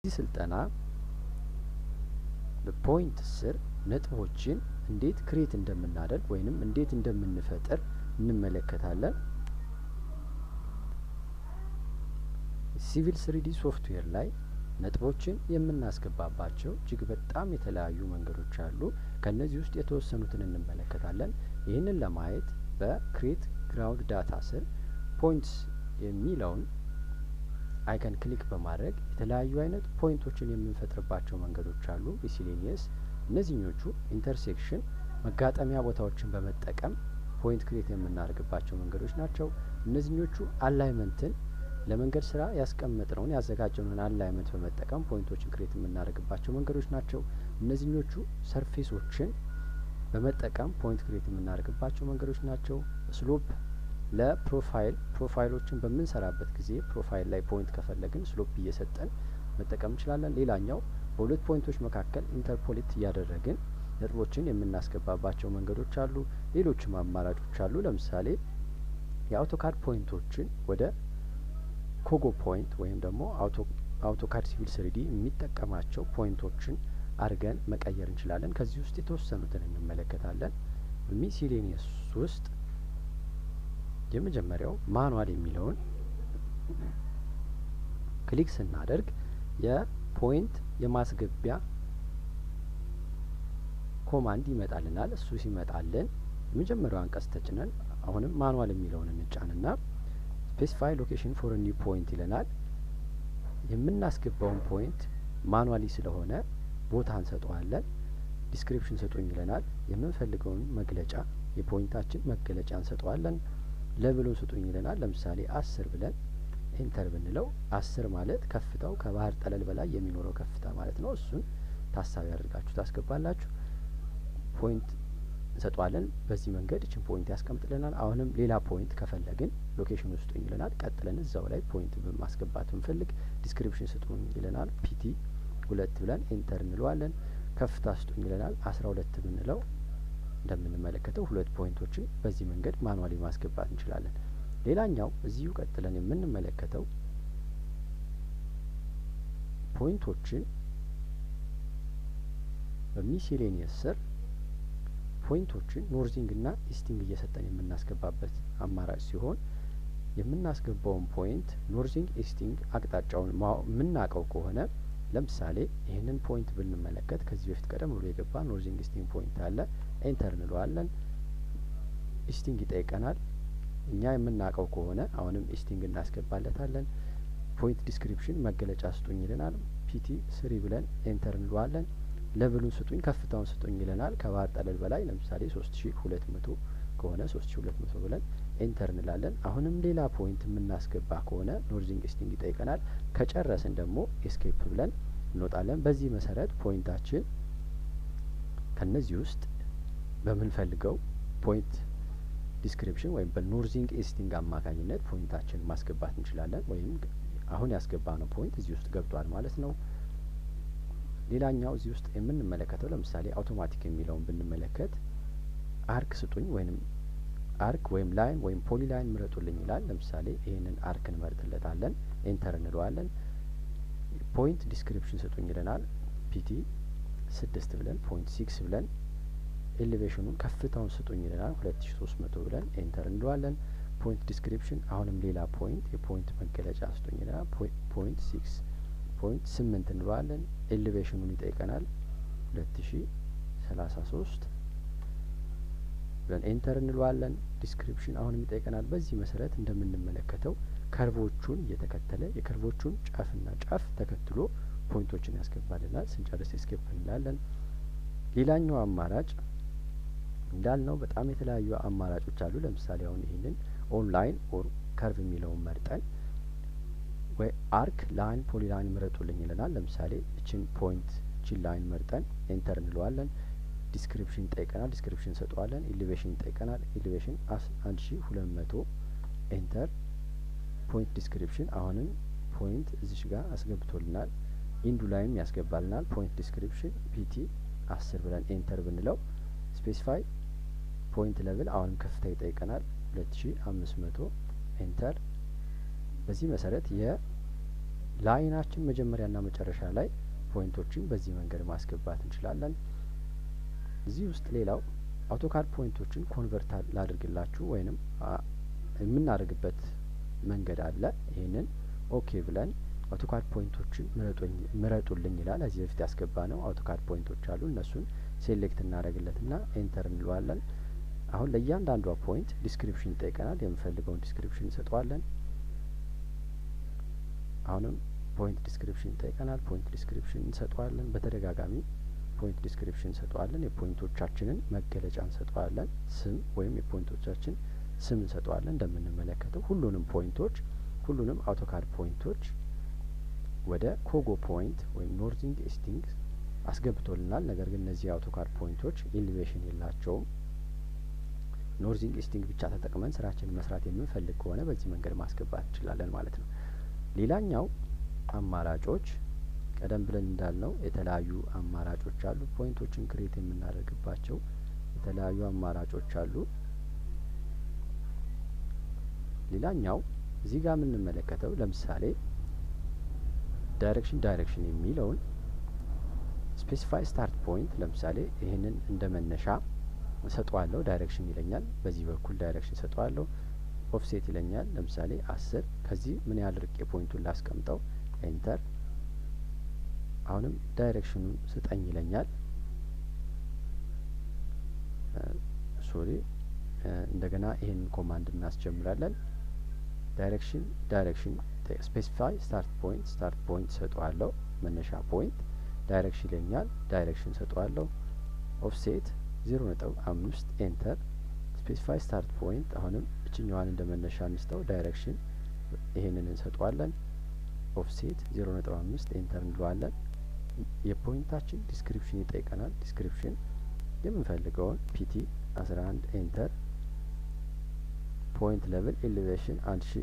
በዚህ ስልጠና በፖይንት ስር ነጥቦችን እንዴት ክሬት እንደምናደርግ ወይንም እንዴት እንደምንፈጥር እንመለከታለን። ሲቪል ስሪዲ ሶፍትዌር ላይ ነጥቦችን የምናስገባባቸው እጅግ በጣም የተለያዩ መንገዶች አሉ። ከእነዚህ ውስጥ የተወሰኑትን እንመለከታለን። ይህንን ለማየት በክሬት ግራውንድ ዳታ ስር ፖይንትስ የሚለውን አይከን ክሊክ በማድረግ የተለያዩ አይነት ፖይንቶችን የምንፈጥርባቸው መንገዶች አሉ። ሚሲሌኒየስ እነዚህኞቹ ኢንተርሴክሽን መጋጠሚያ ቦታዎችን በመጠቀም ፖይንት ክሬት የምናደርግባቸው መንገዶች ናቸው። እነዚህኞቹ አላይመንትን ለመንገድ ስራ ያስቀመጥነውን ያዘጋጀነውን አላይመንት በመጠቀም ፖይንቶችን ክሬት የምናደርግባቸው መንገዶች ናቸው። እነዚህኞቹ ሰርፌሶችን በመጠቀም ፖይንት ክሬት የምናደርግባቸው መንገዶች ናቸው። ስሎፕ ለፕሮፋይል ፕሮፋይሎችን በምንሰራበት ጊዜ ፕሮፋይል ላይ ፖይንት ከፈለግን ስሎፕ እየሰጠን መጠቀም እንችላለን። ሌላኛው በሁለት ፖይንቶች መካከል ኢንተርፖሌት እያደረግን ነጥቦችን የምናስገባባቸው መንገዶች አሉ። ሌሎችም አማራጮች አሉ። ለምሳሌ የአውቶካድ ፖይንቶችን ወደ ኮጎ ፖይንት ወይም ደግሞ አውቶካድ ሲቪል ስሪዲ የሚጠቀማቸው ፖይንቶችን አድርገን መቀየር እንችላለን። ከዚህ ውስጥ የተወሰኑትን እንመለከታለን። በሚሲሌኒየስ ውስጥ የመጀመሪያው ማኑዋል የሚለውን ክሊክ ስናደርግ የፖይንት የማስገቢያ ኮማንድ ይመጣልናል። እሱ ሲመጣልን የመጀመሪያው አንቀጽ ተጭነን አሁንም ማኑዋል የሚለውን እንጫንና ስፔሲፋይ ሎኬሽን ፎር ኒው ፖይንት ይለናል። የምናስገባውን ፖይንት ማኑዋሊ ስለሆነ ቦታ እንሰጠዋለን። ዲስክሪፕሽን ስጡኝ ይለናል። የምንፈልገውን መግለጫ የፖይንታችን መገለጫ እንሰጠዋለን። ለብሎን ስጡኝ ይለናል። ለምሳሌ አስር ብለን ኤንተር ብንለው አስር ማለት ከፍታው ከባህር ጠለል በላይ የሚኖረው ከፍታ ማለት ነው። እሱን ታሳቢ አድርጋችሁ ታስገባላችሁ። ፖይንት እንሰጠዋለን። በዚህ መንገድ እችን ፖይንት ያስቀምጥልናል። አሁንም ሌላ ፖይንት ከፈለግን ሎኬሽን ስጡኝ ይለናል። ቀጥለን እዛው ላይ ፖይንት ማስገባት ብንፈልግ ዲስክሪፕሽን ስጡኝ ይለናል። ፒቲ ሁለት ብለን ኤንተር እንለዋለን። ከፍታ ስጡኝ ይለናል። አስራ ሁለት ብንለው እንደምንመለከተው ሁለት ፖይንቶችን በዚህ መንገድ ማኑዋሊ ማስገባት እንችላለን። ሌላኛው እዚሁ ቀጥለን የምንመለከተው ፖይንቶችን በሚሴሌኒየስ ስር ፖይንቶችን ኖርዚንግ እና ኢስቲንግ እየሰጠን የምናስገባበት አማራጭ ሲሆን የምናስገባውን ፖይንት ኖርዚንግ ኢስቲንግ አቅጣጫውን የምናውቀው ከሆነ ለምሳሌ ይህንን ፖይንት ብንመለከት ከዚህ በፊት ቀደም ብሎ የገባ ኖርዚንግ ኢስቲንግ ፖይንት አለ። ኤንተር እንለዋለን። ኢስቲንግ ይጠይቀናል። እኛ የምናውቀው ከሆነ አሁንም ኢስቲንግ እናስገባለታለን። ፖይንት ዲስክሪፕሽን መገለጫ ስጡኝ ይለናል። ፒቲ ስሪ ብለን ኤንተር እንለዋለን። ለብሉን ስጡኝ ከፍታውን ስጡኝ ይለናል። ከባህር ጠለል በላይ ለምሳሌ ሶስት ሺ ሁለት መቶ ከሆነ ሶስት ሺ ሁለት መቶ ብለን ኤንተር እንላለን። አሁንም ሌላ ፖይንት የምናስገባ ከሆነ ኖርዚንግ ኢስቲንግ ይጠይቀናል። ከጨረስን ደግሞ ኤስኬፕ ብለን እንወጣለን። በዚህ መሰረት ፖይንታችን ከነዚህ ውስጥ በምንፈልገው ፖይንት ዲስክሪፕሽን ወይም በኖርዚንግ ኢስቲንግ አማካኝነት ፖይንታችን ማስገባት እንችላለን። ወይም አሁን ያስገባ ነው ፖይንት እዚህ ውስጥ ገብቷል ማለት ነው። ሌላኛው እዚህ ውስጥ የምንመለከተው ለምሳሌ አውቶማቲክ የሚለውን ብንመለከት አርክ ስጡኝ ወይም አርክ ወይም ላይን ወይም ፖሊ ላይን ምረጡልኝ ይላል። ለምሳሌ ይህንን አርክ እንመርጥለታለን። ኤንተር እንለዋለን። ፖይንት ዲስክሪፕሽን ስጡኝ ይለናል። ፒቲ ስድስት ብለን ፖይንት ሲክስ ብለን ኤሌቬሽኑን ከፍታውን ስጡኝ ይለናል። ሁለት ሺ ሶስት መቶ ብለን ኤንተር እንለዋለን። ፖይንት ዲስክሪፕሽን አሁንም ሌላ ፖይንት የፖይንት መገለጫ ስጡኝ ይለናል። ፖይንት ሲክስ ፖይንት ስምንት እንለዋለን። ኤሌቬሽኑን ይጠይቀናል። ሁለት ሺ ሰላሳ ሶስት ብለን ኤንተር እንለዋለን። ዲስክሪፕሽን አሁንም ይጠይቀናል። በዚህ መሰረት እንደምንመለከተው ከርቮቹን እየተከተለ የከርቮቹን ጫፍና ጫፍ ተከትሎ ፖይንቶችን ያስገባልናል። ስንጨርስ ኤስኬፕ እንላለን። ሌላኛው አማራጭ እንዳልነው በጣም የተለያዩ አማራጮች አሉ። ለምሳሌ አሁን ይህንን ኦንላይን ኦር ከርቭ የሚለውን መርጠን ወይ አርክ ላይን ፖሊ ላይን ምረጡልኝ ይለናል። ለምሳሌ እችን ፖይንት እችን ላይን መርጠን ኤንተር እንለዋለን። ዲስክሪፕሽን ይጠይቀናል። ዲስክሪፕሽን እንሰጠዋለን። ኢሊቬሽን ይጠይቀናል። ኢሊቬሽን አንድ ሺ ሁለት መቶ ኤንተር ፖይንት ዲስክሪፕሽን አሁንም ፖይንት እዚሽ ጋር አስገብቶልናል። ኢንዱ ላይም ያስገባልናል። ፖይንት ዲስክሪፕሽን ፒቲ አስር ብለን ኤንተር ብንለው ስፔሲፋይ ፖይንት ለብል አሁንም ከፍታ ይጠይቀናል። ሁለት ሺ አምስት መቶ ኤንተር። በዚህ መሰረት ለአይናችን መጀመሪያና መጨረሻ ላይ ፖይንቶችን በዚህ መንገድ ማስገባት እንችላለን። እዚህ ውስጥ ሌላው አውቶካድ ፖይንቶችን ኮንቨርት ላድርግላችሁ ወይንም የምናደርግበት መንገድ አለ። ይህንን ኦኬ ብለን አውቶካድ ፖይንቶችን ምረጡልኝ ይላል። እዚህ በፊት ያስገባ ነው አውቶካድ ፖይንቶች አሉ። እነሱን ሴሌክት እናደርግለትና ኤንተር እንለዋለን። አሁን ለእያንዳንዷ ፖይንት ዲስክሪፕሽን ይጠይቀናል። የምፈልገውን ዲስክሪፕሽን እንሰጠዋለን። አሁንም ፖይንት ዲስክሪፕሽን ይጠይቀናል። ፖይንት ዲስክሪፕሽን እንሰጠዋለን። በተደጋጋሚ ፖይንት ዲስክሪፕሽን እንሰጠዋለን። የፖይንቶቻችንን መገለጫ እንሰጠዋለን። ስም ወይም የፖይንቶቻችን ስም እንሰጠዋለን። እንደምንመለከተው ሁሉንም ፖይንቶች ሁሉንም አውቶካድ ፖይንቶች ወደ ኮጎ ፖይንት ወይም ኖርዚንግ ኢስቲንግ አስገብቶልናል። ነገር ግን እነዚህ አውቶካድ ፖይንቶች ኢሊቬሽን የላቸውም። ኖርዚንግ ኢስቲንግ ብቻ ተጠቅመን ስራችንን መስራት የምንፈልግ ከሆነ በዚህ መንገድ ማስገባት እንችላለን ማለት ነው። ሌላኛው አማራጮች ቀደም ብለን እንዳልነው የተለያዩ አማራጮች አሉ። ፖይንቶችን ክሬት የምናደርግባቸው የተለያዩ አማራጮች አሉ። ሌላኛው እዚህ ጋር የምንመለከተው ለምሳሌ ዳይሬክሽን ዳይሬክሽን የሚለውን ስፔሲፋይ ስታርት ፖይንት ለምሳሌ ይህንን እንደ መነሻ እሰጠዋለሁ። ዳይሬክሽን ይለኛል። በዚህ በኩል ዳይሬክሽን እሰጠዋለሁ። ኦፍሴት ይለኛል። ለምሳሌ አስር ከዚህ ምን ያህል ርቄ ፖይንቱን ላስቀምጠው። ኤንተር። አሁንም ዳይሬክሽኑን ስጠኝ ይለኛል። ሶሪ እንደገና ይህንን ኮማንድ እናስጀምራለን። ዳይሬክሽን ዳይሬክሽን ስፔሲፋይ ስታርት ፖይንት ስታርት ፖይንት ሰጠዋለሁ። መነሻ ፖይንት ዳይሬክሽን ይለኛል። ዳይሬክሽን ሰጠዋለሁ። ኦፍሴት ዜሮ ነጥብ አምስት ኤንተር ስፔሲፋይ ስታርት ፖይንት አሁንም እችኛዋን እንደ መነሻ እንስተው ዳይሬክሽን ይሄንን እንሰጠዋለን። ኦፍሴት ዜሮ ነጥብ አምስት ኤንተር እንለዋለን። የፖይንታችን ዲስክሪፕሽን ይጠይቀናል። ዲስክሪፕሽን የምንፈልገውን ፒቲ አስራ አንድ ኤንተር ፖይንት ሌቭል ኤሌቬሽን አንድ ሺ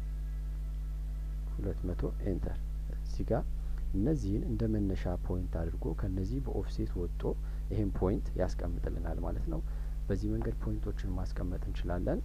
ሁለት መቶ ኤንተር እዚህ ጋር እነዚህን እንደ መነሻ ፖይንት አድርጎ ከነዚህ በኦፍሴት ወጥቶ ይህን ፖይንት ያስቀምጥልናል ማለት ነው። በዚህ መንገድ ፖይንቶችን ማስቀመጥ እንችላለን።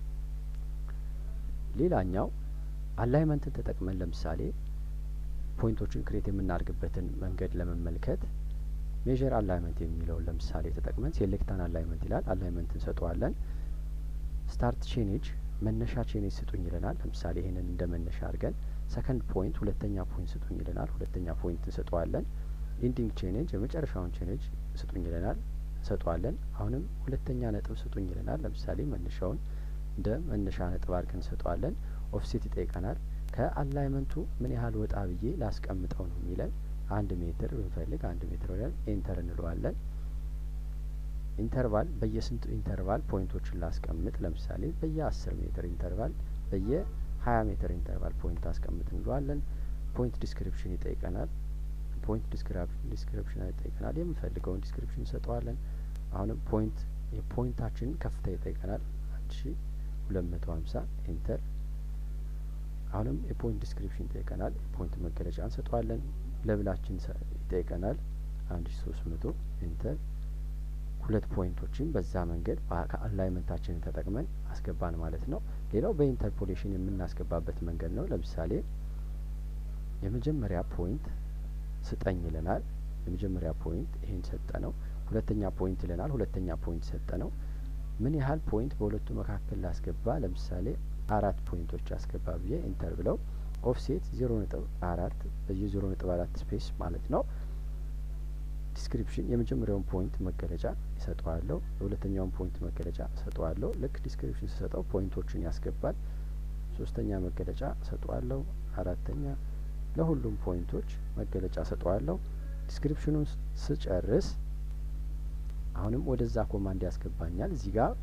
ሌላኛው አላይመንትን ተጠቅመን ለምሳሌ ፖይንቶችን ክሬት የምናደርግበትን መንገድ ለመመልከት ሜዥር አላይመንት የሚለውን ለምሳሌ ተጠቅመን ሴሌክታን አላይመንት ይላል። አላይመንት እንሰጠዋለን። ስታርት ቼኔጅ መነሻ ቼኔጅ ስጡኝ ይለናል። ለምሳሌ ይህንን እንደ መነሻ አድርገን ሰከንድ ፖይንት ሁለተኛ ፖይንት ስጡኝ ይለናል። ሁለተኛ ፖይንት እንሰጠዋለን። ኢንዲንግ ቼኔጅ የመጨረሻውን ቼኔጅ ስጡኝ ይለናል። እንሰጠዋለን። አሁንም ሁለተኛ ነጥብ ስጡኝ ይለናል። ለምሳሌ መነሻውን እንደ መነሻ ነጥብ አድርገን እንሰጠዋለን። ኦፍሴት ይጠይቀናል። ከአላይመንቱ ምን ያህል ወጣ ብዬ ላስቀምጠው ነው የሚለን። አንድ ሜትር ብንፈልግ አንድ ሜትር ብለን ኤንተር እንለዋለን። ኢንተርቫል በየስንቱ ኢንተርቫል ፖይንቶችን ላስቀምጥ፣ ለምሳሌ በየ አስር ሜትር ኢንተርቫል በየ ሀያ ሜትር ኢንተርቫል ፖይንት አስቀምጥ እንለዋለን። ፖይንት ዲስክሪፕሽን ይጠይቀናል። ፖይንት ዲስክሪፕሽን ይጠይቀናል። የምንፈልገውን ዲስክሪፕሽን እንሰጠዋለን። አሁንም ፖይንት የፖይንታችንን ከፍታ ይጠይቀናል። አንድ ሺ ሁለት መቶ ሀምሳ ኢንተር አሁንም የፖይንት ዲስክሪፕሽን ይጠይቀናል። ፖይንት መገለጫ እንሰጠዋለን። ለብላችን ይጠይቀናል። አንድ ሺ ሶስት መቶ ኢንተር ሁለት ፖይንቶችን በዛ መንገድ ከአላይመንታችንን ተጠቅመን አስገባን ማለት ነው። ሌላው በኢንተርፖሌሽን የምናስገባበት መንገድ ነው። ለምሳሌ የመጀመሪያ ፖይንት ስጠኝ ይለናል። የመጀመሪያ ፖይንት ይሄን ሰጠ ነው። ሁለተኛ ፖይንት ይለናል። ሁለተኛ ፖይንት ሰጠ ነው። ምን ያህል ፖይንት በሁለቱ መካከል ላስገባ? ለምሳሌ አራት ፖይንቶች አስገባ ብዬ ኢንተር ብለው ኦፍሴት ዜሮ ነጥብ አራት በየ ዜሮ ነጥብ አራት ስፔስ ማለት ነው። ዲስክሪፕሽን የመጀመሪያውን ፖይንት መገለጫ ይሰጠዋለሁ። የሁለተኛውን ፖይንት መገለጫ ሰጠዋለሁ። ልክ ዲስክሪፕሽን ስሰጠው ፖይንቶችን ያስገባል። ሶስተኛ መገለጫ ሰጠዋለሁ። አራተኛ ለሁሉም ፖይንቶች መገለጫ ሰጠዋለሁ። ዲስክሪፕሽኑን ስጨርስ አሁንም ወደዛ ኮማንድ ያስገባኛል። እዚህ ጋር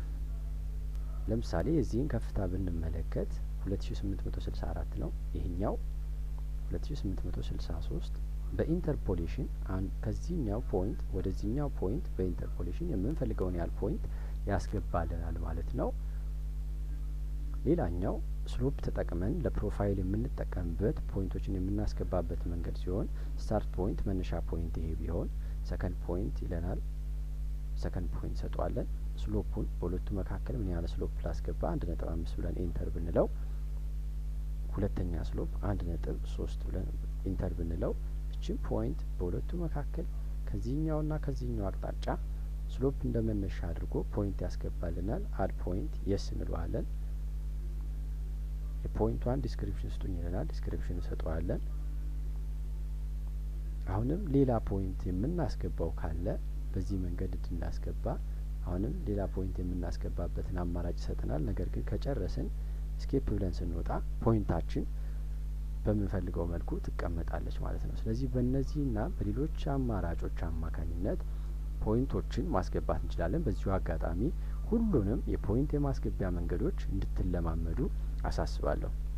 ለምሳሌ የዚህን ከፍታ ብንመለከት ሁለት ሺ ስምንት መቶ ስልሳ አራት ነው። ይህኛው ሁለት ሺ ስምንት መቶ ስልሳ ሶስት በኢንተርፖሌሽን ከዚህኛው ፖይንት ወደዚህኛው ፖይንት በኢንተርፖሌሽን የምንፈልገውን ያህል ፖይንት ያስገባልናል ማለት ነው። ሌላኛው ስሎፕ ተጠቅመን ለፕሮፋይል የምንጠቀምበት ፖይንቶችን የምናስገባበት መንገድ ሲሆን ስታርት ፖይንት መነሻ ፖይንት ይሄ ቢሆን ሰከንድ ፖይንት ይለናል። ሰከንድ ፖይንት ሰጠዋለን። ስሎፑን በሁለቱ መካከል ምን ያህል ስሎፕ ላስገባ አንድ ነጥብ አምስት ብለን ኤንተር ብንለው ሁለተኛ ስሎፕ አንድ ነጥብ ሶስት ብለን ኢንተር ብንለው እችን ፖይንት በሁለቱ መካከል ከዚህኛውና ከዚህኛው አቅጣጫ ስሎፕ እንደ መነሻ አድርጎ ፖይንት ያስገባልናል። አድ ፖይንት የስ እንለዋለን። የፖይንቷን ዲስክሪፕሽን ስጡኝ ይለናል። ዲስክሪፕሽን እንሰጠዋለን። አሁንም ሌላ ፖይንት የምናስገባው ካለ በዚህ መንገድ እንድናስገባ አሁንም ሌላ ፖይንት የምናስገባበትን አማራጭ ይሰጠናል። ነገር ግን ከጨረስን ስኬፕ ብለን ስንወጣ ፖይንታችን በምንፈልገው መልኩ ትቀመጣለች ማለት ነው። ስለዚህ በእነዚህና በሌሎች አማራጮች አማካኝነት ፖይንቶችን ማስገባት እንችላለን። በዚሁ አጋጣሚ ሁሉንም የፖይንት የማስገቢያ መንገዶች እንድትለማመዱ አሳስባለሁ።